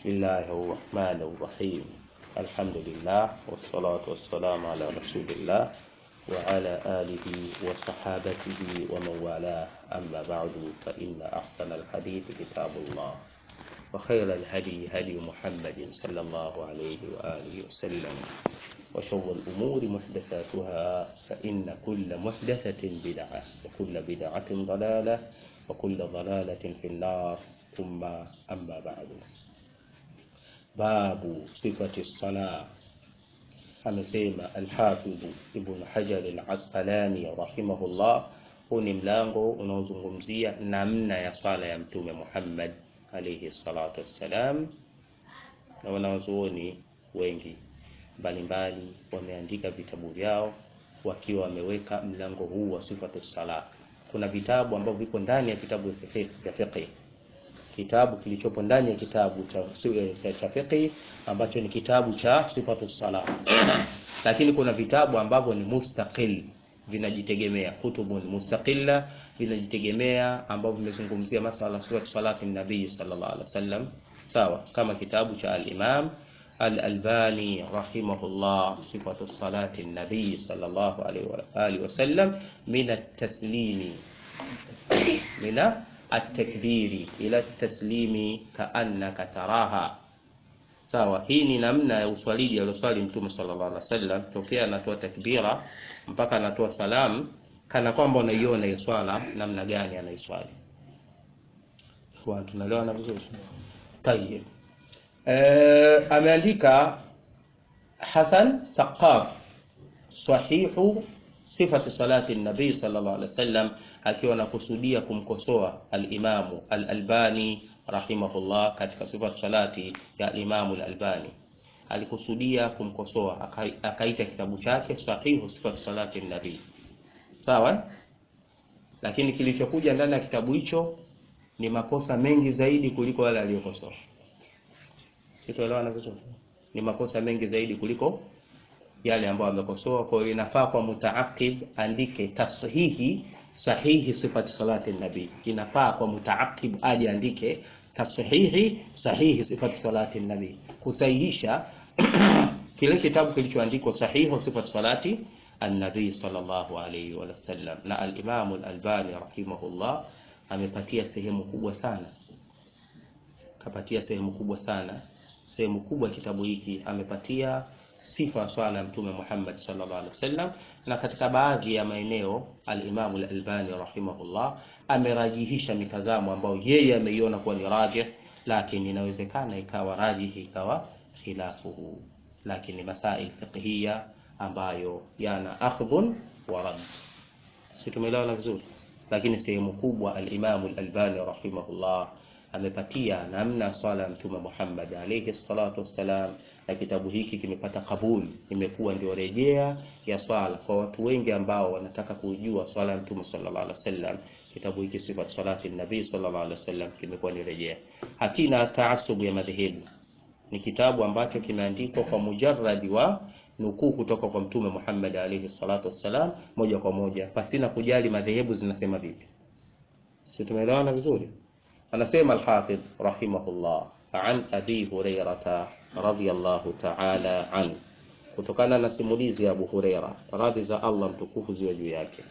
بسم الله الرحمن الرحيم الحمد لله والصلاة والسلام على رسول الله وعلى آله وصحابته ومن والاه أما بعد فإن أحسن الحديث كتاب الله وخير الهدي هدي محمد صلى الله عليه وآله وسلم وشر الأمور محدثاتها فإن كل محدثة بدعة وكل بدعة ضلالة وكل ضلالة في النار ثم أما بعد باب صفة الصلاة amesema Alhafidhu Ibn Hajar Al-Asqalani rahimahullah. Huu ni mlango unaozungumzia namna ya swala ya Mtume Muhammad alayhi salatu wassalam, na wanazuoni wengi mbalimbali wameandika vitabu vyao wakiwa wameweka mlango huu wa sifatu sala. Kuna vitabu ambavyo vipo ndani ya kitabu vya fiqh kitabu kilichopo ndani ya kitabu cha cha fiqh ambacho ni kitabu cha sifatu sala, lakini kuna vitabu ambavyo ni mustaqil vinajitegemea, kutubun mustaqilla vinajitegemea, ambavyo vimezungumzia masala sifatu salati nabii sallallahu alaihi wasallam, sawa kama kitabu cha al-Imam al-Albani rahimahullah, sifatu salati nabii sallallahu alaihi wa alihi wasallam min at-taslimi mina at-takbiri ila at-taslimi kaannaka taraha Sawa, hii ni namna ya uswaliji alioswali Mtume sallallahu alaihi wasallam, tokea anatoa takbira mpaka anatoa salamu, kana kwamba unaiona hiyo swala namna gani anaiswali. Tunaelewana vizuri? Tayeb. Eh, ameandika Hasan Saqaf sahihu sifati salati nabii sallallahu alaihi wasallam, akiwa anakusudia kumkosoa al-Imamu al-Albani rahimahullah katika sifatu salati ya al-Imamu al-Albani alikusudia kumkosoa, akaita kitabu chake sahihu sifatu salati nabii. Sawa, lakini kilichokuja ndani ya kitabu hicho ni makosa mengi zaidi kuliko yale aliyokosoa. Sitoelewana vizuri? Ni makosa mengi zaidi kuliko yale ambayo amekosoa. Kwa hiyo inafaa kwa mutaaqib andike tashihi sahihi sifati salati nabii. Inafaa kwa mutaaqib aje andike tashihi sahihi sifati salati nabii, kusahihisha kile kitabu kilichoandikwa sahihu sifati salati an-nabii sallallahu alayhi wa sallam. Na al-Imam al-Albani rahimahullah amepatia sehemu kubwa sana, kapatia sehemu kubwa sana, sehemu kubwa kitabu hiki amepatia sifa ya swala ya Mtume Muhammad sallallahu alaihi wasallam, na katika baadhi ya maeneo al-Imam al-Albani rahimahullah amerajihisha mitazamo ambayo yeye ameiona kuwa ni rajih, lakini inawezekana ikawa rajihi ikawa khilafuhu, lakini masail fiqhiyya ambayo yana akhdhun wa rad. Si tumeelewana vizuri? Lakini sehemu kubwa al-Imam al-Albani rahimahullah amepatia namna swala ya Mtume Muhammad alayhi salatu wassalam na kitabu hiki kimepata kabuli, imekuwa ndio rejea ya swala kwa watu wengi ambao wanataka kujua swala ya Mtume sallallahu alaihi wasallam. Kitabu hiki sifat salati nabii sallallahu alaihi wasallam kimekuwa ni rejea, hakina taasubu ya madhehebu. Ni kitabu ambacho kimeandikwa kwa mujarradi wa nukuu kutoka kwa Mtume Muhammad alayhi salatu wassalam, moja kwa moja, pasina kujali madhehebu zinasema vipi. Si tumeelewana vizuri? Anasema Al-Hafidh rahimahullah an Abi Hurairata radhiyallahu ta'ala an, kutokana na simulizi ya Abu Huraira, radhi za Allah mtukufu ziwe juu yake,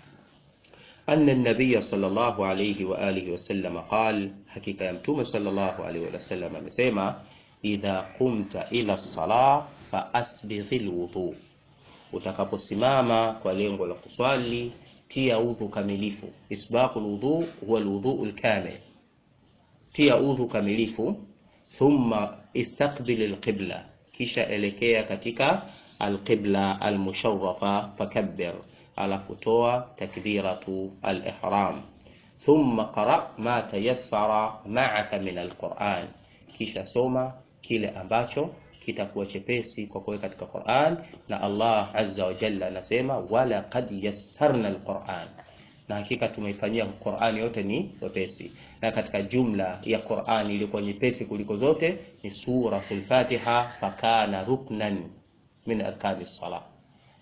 anna an-nabiy sallallahu alayhi wa alihi wasallam qal, hakika ya mtume sallallahu alayhi wa sallam amesema, idha qumta ila as-salah fa asbighil wudu, utakaposimama kwa lengo la kuswali tia udhu kamilifu. Isbaqul wudu huwa al-wudu al-kamil, tia udhu kamilifu thumma istaqbil alqibla, kisha elekea katika alqibla almusharrafa fakabbir, alafu toa takbiratu alihram. Thumma qara ma tayassara ma'aka min alquran, kisha soma kile ambacho kitakuwa chepesi kwa kuweka katika Qur'an. Na Allah azza wa jalla anasema wala qad yassarna alquran na hakika tumeifanyia Qur'ani yote ni wepesi, na katika jumla ya Qur'ani iliyokuwa nyepesi kuliko zote ni suratul Fatiha, fakana ruknan min arkani salah.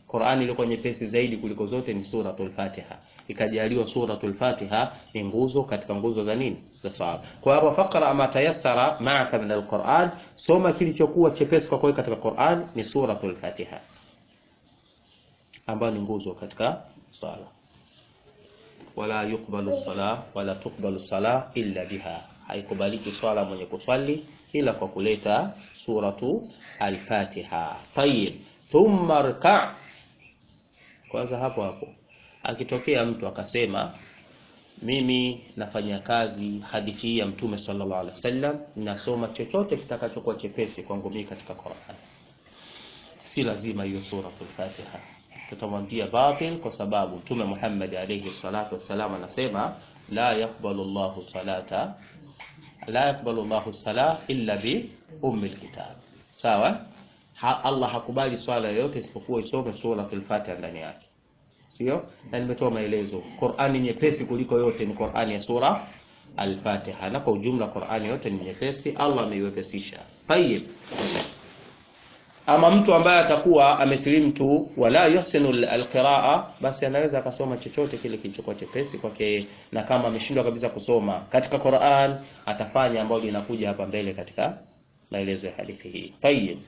Qur'ani ilikuwa nyepesi zaidi kuliko zote ni suratul Fatiha. Ikajaliwa suratul Fatiha ni nguzo katika nguzo za nini? Za swala. Kwa hapo faqra ma tayassara ma'aka min al-Qur'an, soma kilichokuwa chepesi kwa katika Qur'an ni suratul Fatiha. Ambayo ni nguzo katika swala. Wala yuqbalu sala wala tuqbalu sala illa biha. Haikubaliki swala mwenye kuswali ila kwa kuleta suratu al-Fatiha. Tayyib. Thumma rka' kwanza hapo hapo akitokea mtu akasema mimi nafanya kazi hadithi hii ya mtume sallallahu alaihi wasallam nasoma chochote kitakachokuwa chepesi kwangu mimi katika Qur'an si lazima hiyo suratul Fatiha tutamwambia batil kwa sababu mtume Muhammad alayhi salatu wasallam anasema la yaqbalu Allahu salata la yaqbalu Allahu salah illa bi ummil kitab sawa ha, Allah hakubali swala yoyote isipokuwa isome suratul Fatiha ndani yake. Sio? Na nimetoa maelezo. Qur'ani nyepesi kuliko yote ni Qur'ani ya sura Al-Fatiha. Na kwa ujumla Qur'ani yote ni nyepesi, Allah ameiwepesisha. Tayib. Ama mtu ambaye atakuwa amesilimu tu wala yusinu alqiraa, basi anaweza akasoma chochote kile kilichokuwa chepesi kwake, na kama ameshindwa kabisa kusoma katika Qur'an atafanya ambalo linakuja hapa mbele katika maelezo ya hadithi hii. Tayib.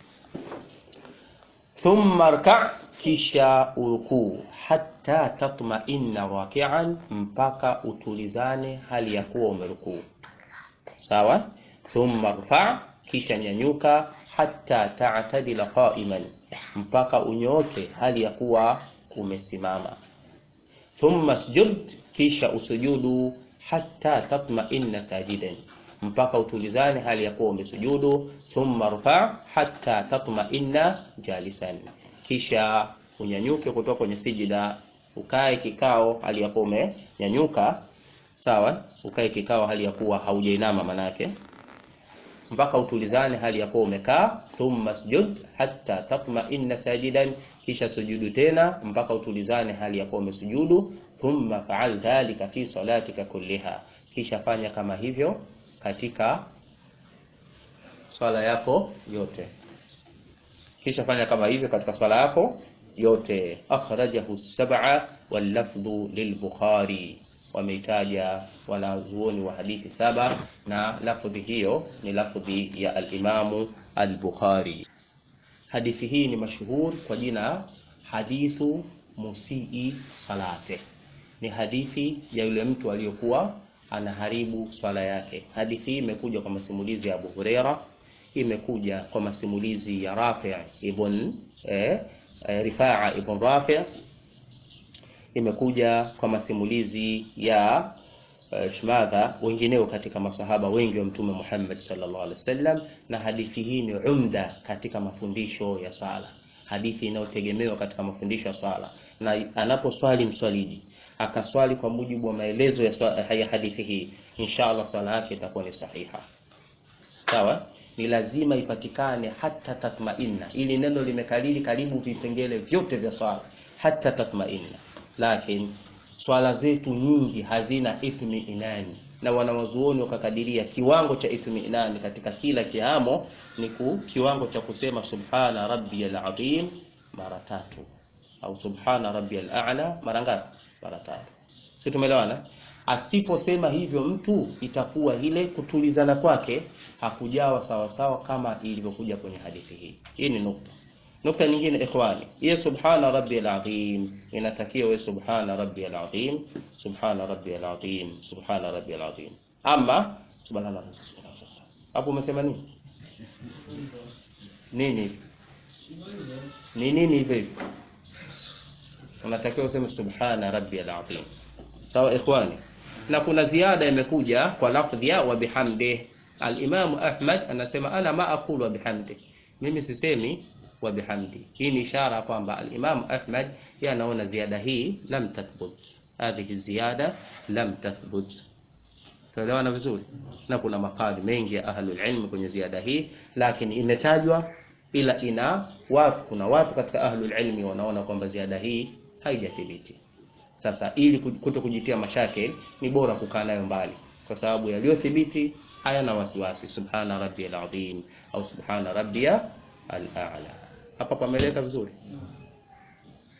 Thumma rka' kisha urukuu hatta tatma'inna raki'an, mpaka utulizane hali ya kuwa umerukuu. Sawa? Thumma rfa' kisha nyanyuka hatta ta'tadila qa'iman, mpaka unyooke hali ya kuwa umesimama. Thumma sujud, kisha usujudu hatta tatma'inna sajidan mpaka utulizane hali ya kuwa umesujudu. Thumma rfa hatta tatma'inna jalisan, kisha unyanyuke kutoka kwenye sijida, ukae kikao hali ya kuwa umenyanyuka. Sawa, ukae kikao hali ya kuwa haujainama manake, mpaka utulizane hali ya kuwa umekaa. Thumma sujud hatta tatma'inna sajidan, kisha sujudu tena mpaka utulizane hali ya kuwa umesujudu. Thumma fa'al dhalika fi salatika kulliha, kisha fanya kama hivyo katika swala yako yote, kisha fanya kama hivyo katika swala yako yote. Akhrajahu sab'a wal lafdhu lilbukhari, wameitaja wanazuoni wa hadithi saba na lafdhi hiyo ni lafdhi ya alimamu al-Bukhari. Hadithi hii ni mashuhur kwa jina hadithu musii salate, ni hadithi ya yule mtu aliyokuwa anaharibu swala yake. Hadithi hii imekuja kwa masimulizi ya Abu Huraira, imekuja kwa masimulizi ya Rafi' ibn eh, eh, Rifaa ibn Rafi', imekuja kwa masimulizi ya eh, shmadha wengineo katika masahaba wengi wa Mtume Muhammad sallallahu alaihi wasallam, na hadithi hii ni umda katika mafundisho ya sala, hadithi inayotegemewa katika mafundisho ya sala, na anaposwali mswaliji akaswali kwa mujibu wa maelezo ya, ya hadithi hii, inshallah swala yake itakuwa ni sahiha. Sawa, ni lazima ipatikane hata tatmainna. Ili neno limekalili karibu vipengele vyote vya swala, hata tatmainna. Lakini swala zetu nyingi hazina itmiinani, na wanawazuoni wakakadiria kiwango cha itmiinani katika kila kiamo ni ku, kiwango cha kusema subhana rabbiyal azim mara tatu au subhana rabbiyal a'la mara ngapi? mara tatu. Si tumeelewana? Asiposema hivyo mtu itakuwa ile kutulizana kwake hakujawa sawa sawa kama ilivyokuja kwenye hadithi hii. Hii ni nukta. Nukta nyingine ikhwani, hiyo subhana rabbiyal azim inatakiwa wewe subhana rabbiyal azim, subhana rabbiyal azim, subhana rabbiyal azim. Ama subhanallah. Hapo umesema nini? Nini? Ni nini hivyo? unatakiwa useme subhana rabbiyal azim. Sawa ikhwani, na kuna ziada imekuja kwa lafdhi ya wa bihamdi. Al-Imam Ahmad anasema ana ma aqulu wa bihamdi, mimi sisemi wa bihamdi. Hii ni ishara kwamba al-Imam Ahmad yeye anaona ziada hii lam tathbut, hadhihi ziyada lam tathbut. Tuelewana vizuri, na kuna makali mengi ya ahlul ilm kwenye ziada hii, lakini imetajwa ila ina watu, kuna watu katika ahlul ilmi wanaona kwamba ziada hii haijathibiti. Sasa ili kuto kujitia mashake, ni bora kukaa nayo mbali, kwa sababu yaliyothibiti hayana wasiwasi. Subhana rabbiyal azim au subhana rabbiya al-a'la. Hapa pameleka vizuri.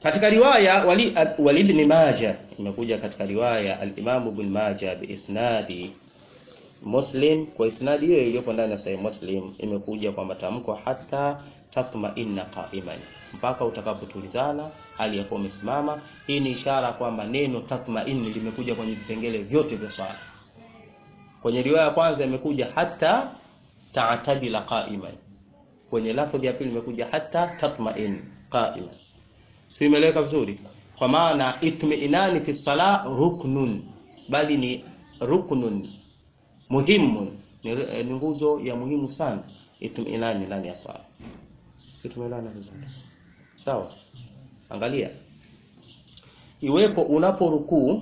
katika riwaya wali, wali ibn Majah imekuja katika riwaya al-Imam ibn Majah bi isnadi Muslim kwa isnadi hiyo iliyopo ndani ya Sahih Muslim imekuja kwa matamko hata tatma'inna qa'iman, mpaka utakapotulizana hali ya kuwa umesimama. Hii ni ishara kwamba neno tatma'in limekuja kwenye vipengele vyote vya swala. Kwenye riwaya ya kwanza imekuja hata ta'tadila qa'iman, kwenye lafdhi ya pili imekuja hata tatma'in qa'iman. Sio, imeeleweka vizuri? Kwa maana itmi'inani fi sala ruknun, bali ni ruknun muhimu ni, ni nguzo ya muhimu sana itminani ndani ya swala. Tumeelewana vizuri? Sawa. Angalia, iwepo unapo rukuu,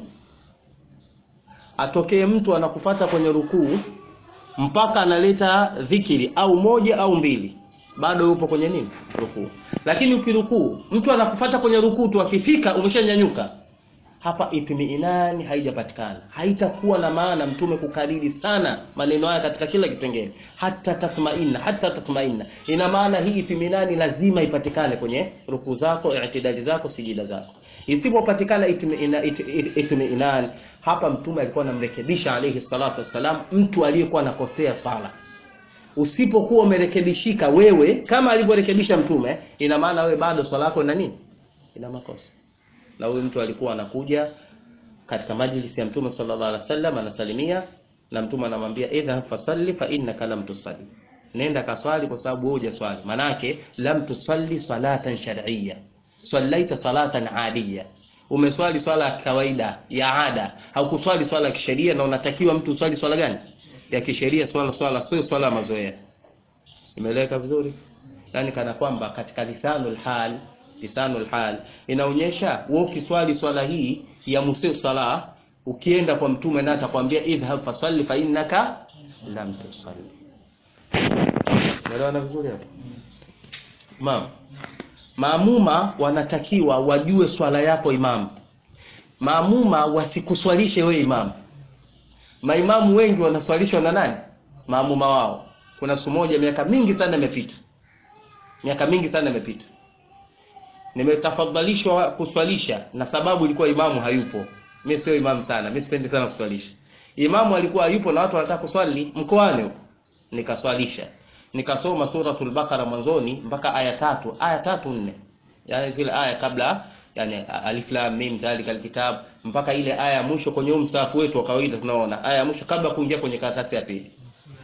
atokee mtu anakufata kwenye rukuu mpaka analeta dhikiri au moja au mbili, bado yupo kwenye nini? Rukuu. Lakini ukirukuu, mtu anakufata kwenye rukuu tu, akifika umeshanyanyuka hapa itmiinani haijapatikana. Haitakuwa na maana mtume kukariri sana maneno haya katika kila kipengele, hata tatmainna, hata tatmainna. Ina maana hii itmiinani lazima ipatikane kwenye rukuu zako, i'tidali zako, sijida zako. Isipopatikana itmiinani, hapa mtume alikuwa anamrekebisha alayhi salatu wassalam mtu aliyekuwa anakosea sala. Usipokuwa umerekebishika wewe kama alivyorekebisha mtume, ina maana wewe bado swala yako ina nini? Ina makosa na huyu mtu alikuwa anakuja katika majlisi ya mtume sallallahu alaihi wasallam, anasalimia na mtume anamwambia idha fasalli fa innaka lam tusalli, nenda kaswali kwa sababu wewe hujaswali. Manake lam tusalli salatan shar'iyya, sallaita salatan adiyya, umeswali swala ya kawaida ya ada, haukuswali swala ya kisheria. Na unatakiwa mtu uswali swala gani ya kisheria? Swala swala sio swala ya mazoea. Imeeleweka vizuri? Yani kana kwamba katika lisanul hal lisanul hal inaonyesha wewe ukiswali swala hii ya musi sala, ukienda kwa mtume na atakwambia idhhab fasalli fa innaka lam tusalli. Unaelewana vizuri hapo? Imam, maamuma wanatakiwa wajue swala yako imam. Maamuma wasikuswalishe we imam. Maimamu wengi wanaswalishwa na nani? Maamuma wao. Kuna siku moja, miaka mingi sana imepita, miaka mingi sana imepita nimetafadhalishwa kuswalisha na sababu ilikuwa imamu hayupo. Mimi sio imamu sana, mimi sipendi sana kuswalisha. Imamu alikuwa hayupo na watu wanataka kuswali mkoani huko, nikaswalisha, nikasoma suratul Baqara mwanzoni mpaka aya tatu, aya tatu nne, yani zile aya kabla, yani alif lam mim dhalikal kitab, mpaka ile aya ya mwisho kwenye msahafu wetu wa kawaida tunaona aya ya mwisho kabla kuingia kwenye karatasi ya pili,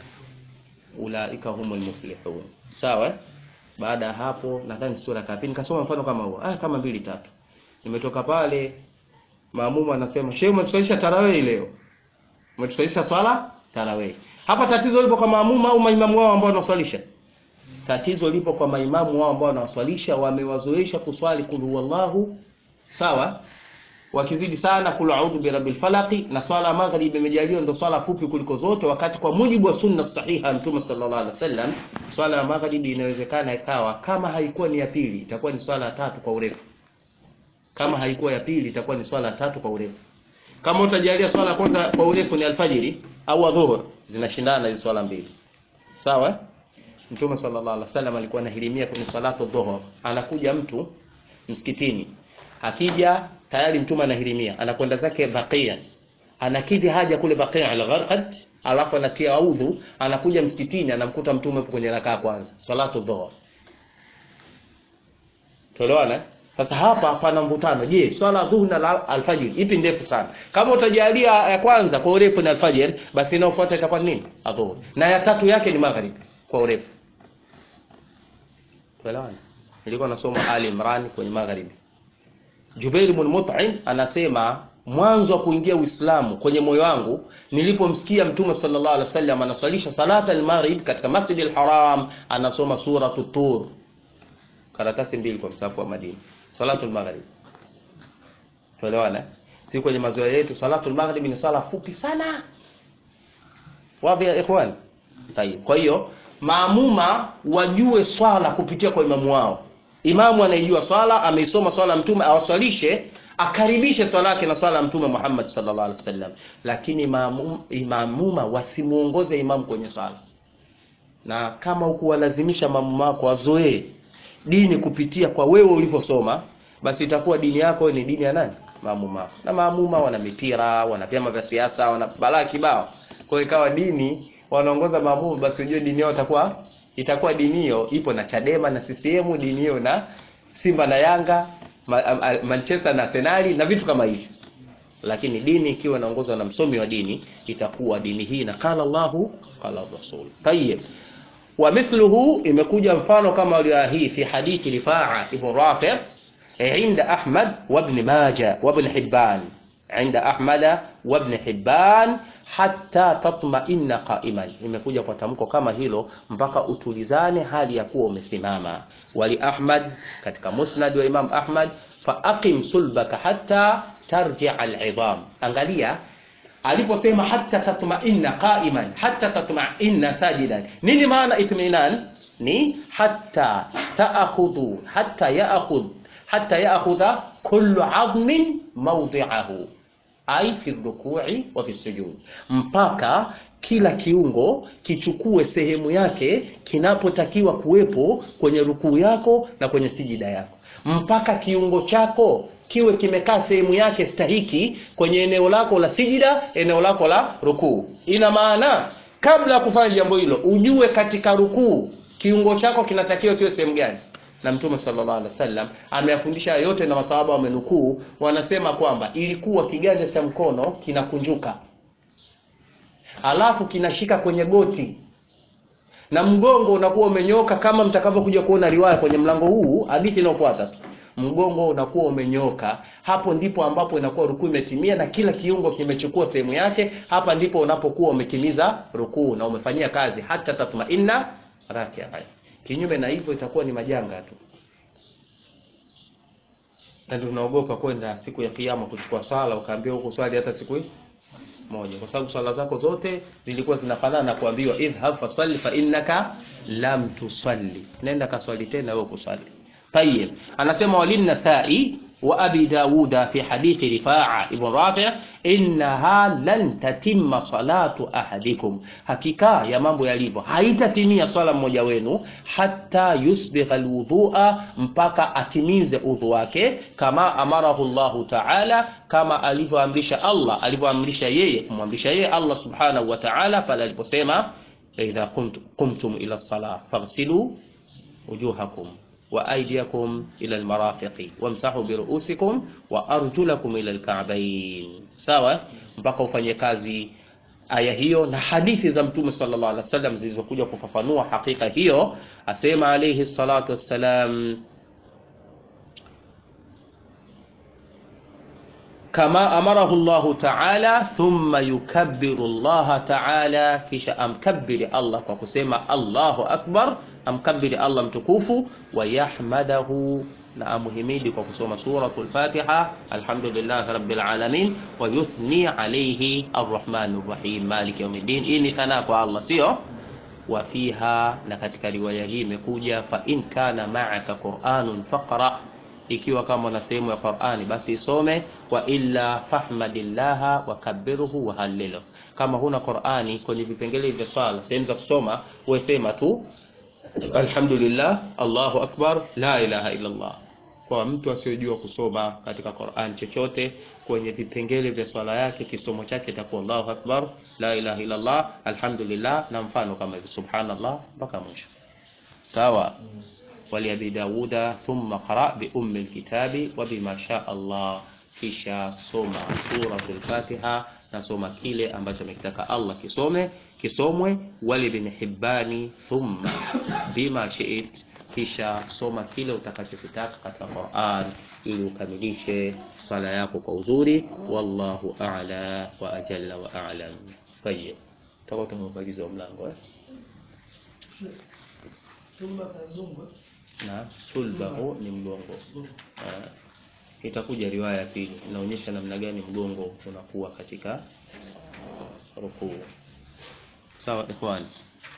ulaika humul muflihun. Sawa. Baada ya hapo nadhani sura kapi nikasoma mfano kama huo, ah, kama mbili tatu. Nimetoka pale, maamumu anasema shehe, umetusalisha tarawih leo, umetusalisha swala tarawih. Hapa tatizo lipo kwa maamumu au maimamu wao ambao wanaswalisha? Tatizo lipo kwa maimamu wao ambao wanaswalisha, wamewazoesha kuswali kul huwallahu, sawa wakizidi sana kul a'udhu bi rabbil falaqi, na swala maghrib imejaliwa ndio swala fupi kuliko zote, wakati kwa mujibu wa sunna sahiha Mtume sallallahu alaihi wasallam swala ya maghrib inawezekana ikawa kama haikuwa ni ya pili itakuwa ni swala ya tatu kwa urefu. Kama haikuwa ya pili itakuwa ni swala ya tatu kwa urefu. Kama utajalia swala kwanza kwa urefu ni alfajiri au adhuhur, zinashindana hizo swala mbili, sawa. Mtume sallallahu alaihi wasallam alikuwa anahirimia kwenye salatu dhuhur, anakuja mtu msikitini akija tayari mtume anahirimia, anakwenda zake Baqia, anakidhi haja kule Baqia al-Gharqad, alafu anatia udhu, anakuja msikitini, anamkuta mtume hapo kwenye rakaa kwanza, salatu dhuhur. Tuelewana? Sasa hapa pana mvutano. Je, swala dhuhur na alfajiri ipi ndefu sana? Kama utajalia ya kwanza kwa urefu ni alfajiri, basi inayofuata itakuwa nini? Adhuhur. Na ya tatu yake ni magharibi kwa urefu. Tuelewana? Nilikuwa nasoma Ali Imran kwenye magharibi. Jubair ibn Mut'im anasema mwanzo wa kuingia Uislamu kwenye moyo wangu nilipomsikia Mtume sallallahu alaihi wasallam anaswalisha salata al-maghrib katika Masjid al-Haram, anasoma suratu Tur, karatasi mbili kwa msafu wa Madina, salatu al-maghrib. Tuelewana? Si kwenye mazoea yetu salatu al-maghrib ni sala fupi sana. Wapi ya ikhwan? Tayeb. Kwa hiyo maamuma wajue swala kupitia kwa imamu wao. Imamu anaijua swala, ameisoma swala mtume, awaswalishe akaribishe swala yake na swala ya mtume Muhammad sallallahu alaihi wasallam, lakini imamuma wasimuongoze imamu kwenye swala. Na kama ukuwalazimisha mamuma wako wazoee dini kupitia kwa wewe ulivyosoma, basi itakuwa dini yako ni dini ya nani maamuma na maamuma wana mipira wana vyama vya siasa wana balaa kibao kwa hiyo ikawa dini wanaongoza maamuma basi ujue dini yao itakuwa itakuwa dini hiyo ipo na Chadema na CCM dini hiyo na Simba na Yanga ma, a, Manchester na Arsenal na vitu kama hivyo lakini dini ikiwa inaongozwa na msomi wa dini itakuwa dini hii na qala Allahu qala Rasul tayyib wa mithluhu imekuja mfano kama hii fi hadithi Rifaa ibn Rafi' عند أحمد وابن ماجه وابن حبان عند أحمد وابن حبان hatta tatma'inna qa'iman imekuja kwa tamko kama hilo mpaka utulizane hali ya kuwa umesimama wali ahmad katika musnad wa imam ahmad fa aqim sulbaka hatta tarji'a al'idham angalia aliposema hatta tatma'inna qa'iman hatta tatma'inna sajidan nini maana itminan ni hatta ta'khudhu hatta ya'khudh hatta ya'khudha kullu 'azmin mawdi'ahu ai fi rukui wa fi sujud, mpaka kila kiungo kichukue sehemu yake kinapotakiwa kuwepo kwenye rukuu yako na kwenye sijida yako, mpaka kiungo chako kiwe kimekaa sehemu yake stahiki kwenye eneo lako la sijida, eneo lako la rukuu. Ina maana kabla ya kufanya jambo hilo ujue katika rukuu kiungo chako kinatakiwa kiwe sehemu gani na mtume sallallahu alaihi wasallam ameyafundisha yote na masahaba wamenukuu wanasema kwamba ilikuwa kiganja cha mkono kinakunjuka alafu kinashika kwenye goti na mgongo unakuwa umenyoka kama mtakavyokuja kuona riwaya kwenye mlango huu hadithi inayofuata tu mgongo unakuwa umenyoka hapo ndipo ambapo inakuwa rukuu imetimia na kila kiungo kimechukua sehemu yake hapa ndipo unapokuwa umetimiza rukuu na umefanyia kazi hata tatmainna rakia kinyume na hivyo itakuwa ni majanga tu na tunaogopa kwenda siku ya kiyama kuchukua swala ukaambiwa huko swali hata siku hii moja kwa sababu swala zako zote zilikuwa zinafanana na kuambiwa idhhab fasalli fa innaka lam tusalli nenda kaswali tena wewe kuswali طيب anasema walin nasai wa abi dauda fi hadithi rifaa ibn rafi' innaha lan tatimma salatu ahadikum hakika ya mambo yalivyo haitatimia swala mmoja wenu hata yusbigha alwudhu'a mpaka atimize udhu wake kama amarahu Allah ta'ala kama alivyoamrisha Allah alivyoamrisha yeye kumwamrisha yeye Allah subhanahu wa ta'ala pale aliposema idha qumtum ila as-salah faghsilu wujuhakum وأيديكم إلى المرافق وامسحوا برؤوسكم وأرجلكم إلى الكعبين sawa mpaka ufanye kazi aya hiyo na hadithi za mtume sallallahu alaihi wasallam zilizokuja kufafanua hakika hiyo asema alayhi salatu wassalam kama amarahu Allah ta'ala thumma yukabbiru Allah ta'ala kisha amkabbiri Allah kwa kusema Allahu akbar amkabiri Allah mtukufu wa yahmadahu na amuhimidi kwa kusoma suratul Fatiha alhamdulillah rabbil alamin wa yuthni alayhi arrahmanir rahim maliki yawmiddin hii ni thana kwa Allah sio wa fiha na katika riwaya hii imekuja fa in kana ma'aka qur'anun faqra ikiwa kama una sehemu ya Qur'ani basi isome wa illa fahmadillaha wa kabbiruhu wa hallilu kama huna Qur'ani kwenye vipengele vya swala sehemu za kusoma wewe sema tu alhamdulillah allahu akbar la ilaha illa allah kwa mtu asiyojua kusoma katika Qur'an chochote kwenye vipengele vya swala yake kisomo chake itakuwa Allahu akbar la ilaha illa Allah alhamdulillah na mfano kama hivi subhanallah mpaka mwisho sawa wali abi dauda thumma qara bi ummi alkitabi wa bima sha Allah kisha soma suratul fatiha na soma kile ambacho amekitaka Allah kisome kisomwe wali bin hibbani thumma bima shi'it kisha soma kile utakachokitaka katika Qur'an ili ukamilishe swala yako kwa uzuri wallahu a'la wa ajalla wa a'lam tayyib tutakuwa tumemaliza mlango eh na sulbahu ni mgongo Ah, itakuja riwaya ya pili inaonyesha namna gani mgongo unakuwa katika rukuu sawa ikhwani